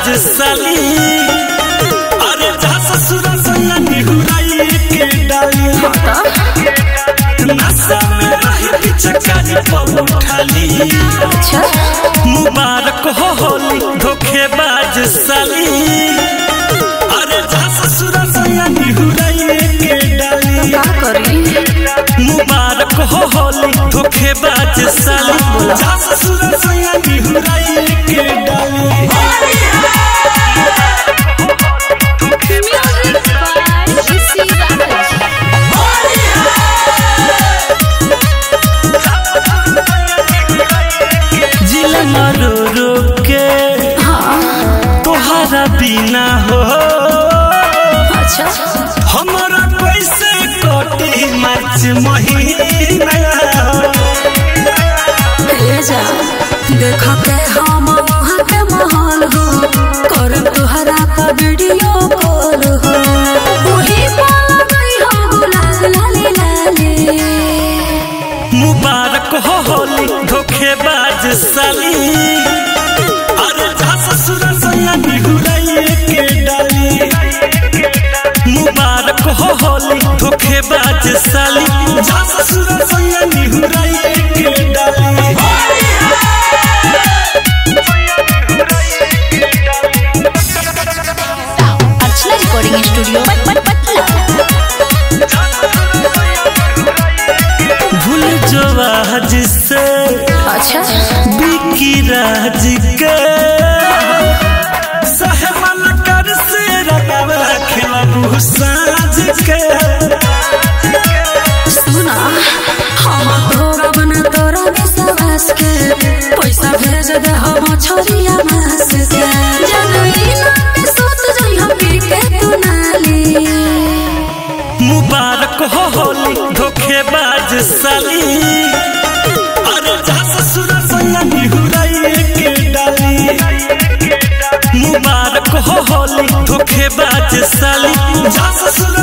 धोखेबाज साली अरे जा ससुर सैया निहुराई के डाली नशा में रही पिचकारी पर उठाली अच्छा मुबारक हो होली धोखेबाज साली अरे जा ससुर सैया निहुराई के डाली का करी मुबारक हो होली धोखेबाज साली जा ससुर सैया निहुराई के डाली म्यूजिक बाय ऋषि राज जिला मारो रो के तोहरा बिना हो अच्छा हमारा कैसे कटी मार्च महीना ले जा देख के हम वहाँ के माहौल हो कर तुहरा का वीडियो कॉल हो वही पाला गई हो गुलाल लाले लाले मुबारक हो होली धोखेबाज साली अरे जा ससुर सैया निहुराई के डाली मुबारक हो होली धोखेबाज साली जा ससुर सैया निहुराई के डाली अर्चना रिकॉर्डिंग स्टूडियो पटना भूल जो आज से अच्छा बिकी राज के सहमल कर से रगवा खिलाबू साज के सुना हम तोरा बना तोरा विश्वास के पैसा भेज दे हम छोरिया मास के जनई ना के सोत जई हम पी के तू नाली मुबारक हो होली धोखेबाज साली अरे जा ससुर सैया निहुराई के डाली मुबारक हो होली धोखेबाज साली जा ससुर